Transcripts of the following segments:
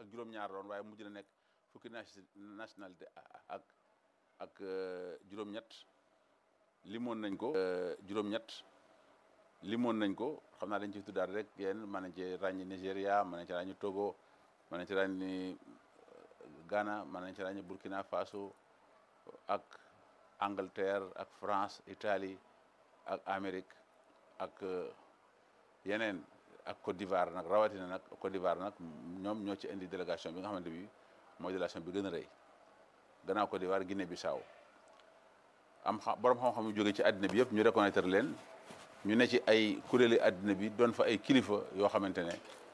juróom-ñaar loon waaye mujj na nekk fukki nationalité ak ak juróom-ñett limoon nañ ko juróom-ñett limoon nañ ko xam naa dañ ci tuddaat rek yéen mën nañ ci ràññi Nigéria mën nañ ci ràññi Togo mën nañ ci ràññi Ghana mën nañ ci ràññi Burkina Faso ak Angleterre ak France Italie ak Amérique ak yeneen ak Côte d'Ivoire nag rawatina nag Côte d'Ivoire nag ñoom ñoo ci indi délégation bi nga xamante bi mooy délégation bi gën a rëy gannaaw Côte d'Ivoire Guinée Bissau am xam borom xam-xam yu jóge ci àddina bi yëpp ñu reconnaître leen ñu ne ci ay kuréeli àddina bi doon fa ay kilifa yoo xamante ne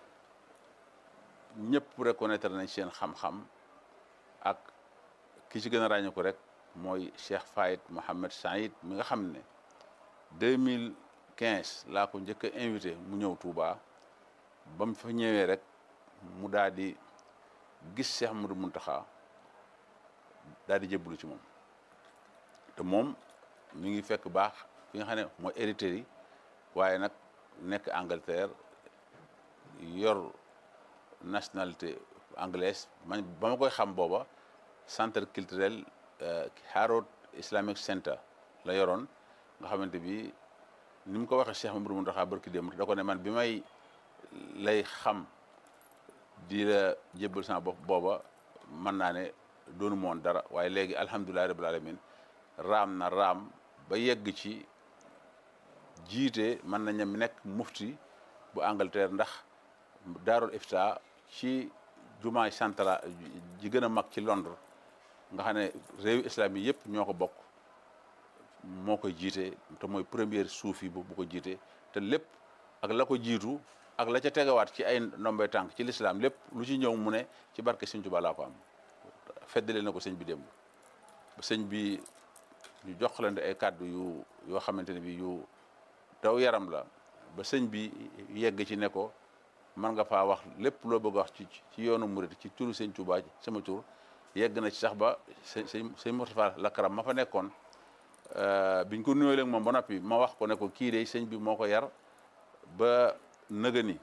ñëpp reconnaître nañ seen xam-xam ak ki ci gën a ràññee ko rek mooy Cheikh Fayed Mohamed Saïd mi nga xam ne 2015 laa ko njëkk a invité mu ñëw Touba ba mu fa ñëwee rek mu daal di gis Cheikh Modou Mountakha daal di jébbalu ci moom te moom mi ngi fekk baax fi nga xam ne mooy Érythrée waaye nag nekk Angleterre yor nationalité anglaise man ba ma koy xam booba centre culturel Harrods Islamic Center la yoroon nga xamante bi ni mu ko waxee Cheikh Mamadou Mountakha barki démb da ko ne man bi may lay xam di la jébbal sama bopp booba mën naa ne doonu moon dara waaye léegi alhamdulilahi rabbil alamin raam na raam ba yegg ci jiite mën nañ ne nekk mufti bu Angleterre ndax daarul ifta ci jumaay central ji gën a mag ci Londres nga xam ne réewi islam yi yëpp ñoo ko bokk moo koy jiite te mooy première suufi bu bu ko jiite te lépp ak la ko jiitu ak la ca tegawaat ci ay ndombay tànk ci lislaam lépp lu ci ñëw mu ne ci barke sëñ Tuubaa laa ko am feddale na ko sëñ bi démb ba sëñ bi ñu joxlante ay kàddu yu yoo xamante ne bi yu daw yaram la ba sëñ bi yegg ci ne ko mën nga faa wax lépp loo bëgg wax ci ci yoonu murit ci turu sëñ Tuubaa sama tur yegg na ci sax ba sëñ sëñ Moustapha Lakaram ma fa nekkoon biñ ko nuyoo léegi moom ba noppi ma wax ko ne ko kii de sëñ bi moo ko yar ba nëga ni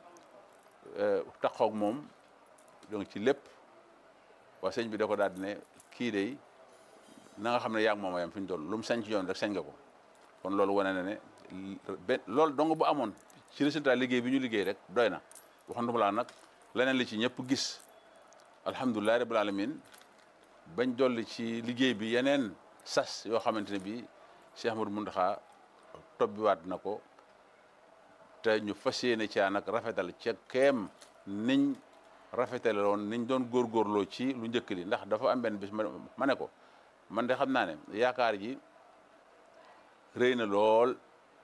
taxoog moom donc ci lépp waa sëñ bi da ko daal di ne kii de na nga xam ne yaa ngi moom a yam fi ñu toll lu mu sañ ci yoon rek sañ nga ko kon loolu wane na ne benn loolu dong bu amoon ci résultat liggéey bi ñu liggéey rek doy na waxanduma laa nag leneen li ci ñëpp gis alhamdulilah rabbil alamin bañ dolli ci liggéey bi yeneen sas yoo xamante ne bii Cheikh Ahmadou Mountakha tobbiwaat na ko te ñu fas yéene caa nag rafetal ca keem niñ rafetale woon niñ doon góorgóorloo ci lu njëkk li ndax dafa am benn bis ma ne ko man de xam naa ne yaakaar ji rëy na lool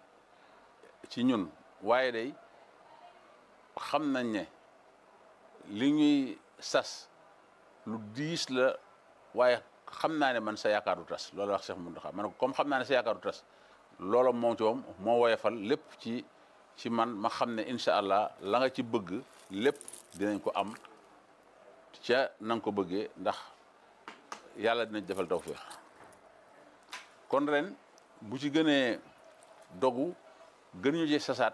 ci ñun waaye day xam nañ ne li ñuy sas lu diis la waaye xam naa ne man sa yaakaar du tas loolu wax Cheikh Mountakha ma ne ko comme xam naa ne sa yaakaar du tas loolu moom ci moom moo woyefal lépp ci ci man ma xam ne incha allah la nga ci bëgg lépp dinañ ko am ca na nga ko bëggee ndax yàlla dinañ defal tawfeex kon ren bu ci gënee dogu gën ñu ci sasaat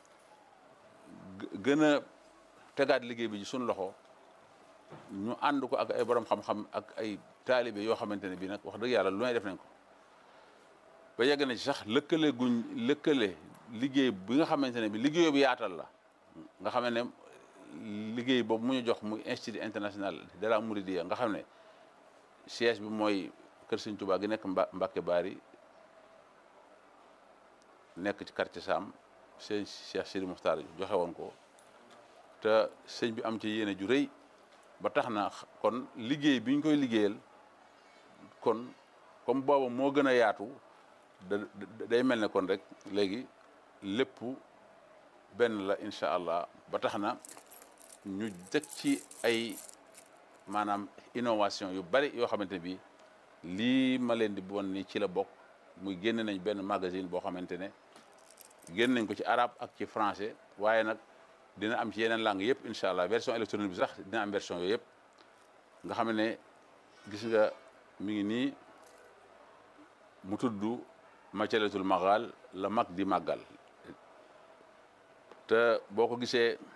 gën a tegaat liggéey bi ci suñu loxo ñu ànd ko ak ay borom xam-xam ak ay taalibe yoo xamante ne bii nag wax dëgg yàlla lu may def nañ ko ba yegg na ci sax lëkkale guñ lëkkale liggéey bi nga xamante ne bi liggéey bi yaatal la nga xam ne liggéey boobu mu ñu jox muy institut international de la Mouridiyya nga xam ne siège bi mooy kër Sëñ Tuubaa gi nekk Mba Mbàkke Baari nekk ci quartier Sam sëñ Cheikh Sidi Muxtaar joxe woon ko te sëñ bi am ci yéene ju rëy ba tax na kon liggéey bi ñu koy liggéeyal kon comme booba moo gën a yaatu da day mel ne kon rek léegi lépp benn la incha allah ba tax na ñu teg ci ay maanaam innovation yu bari yoo xamante ne bii lii ma leen di bon ni ci la bokk muy génn nañ benn magazine boo xamante ne génn nañ ko ci arabe ak ci français waaye nag dina am ci yeneen langue yëpp incha allah version électronique bi sax dina am version yooyu yëpp nga xam ne gis nga mi ngi nii mu tudd macalatul magal la mag di màggal te boo ko gisee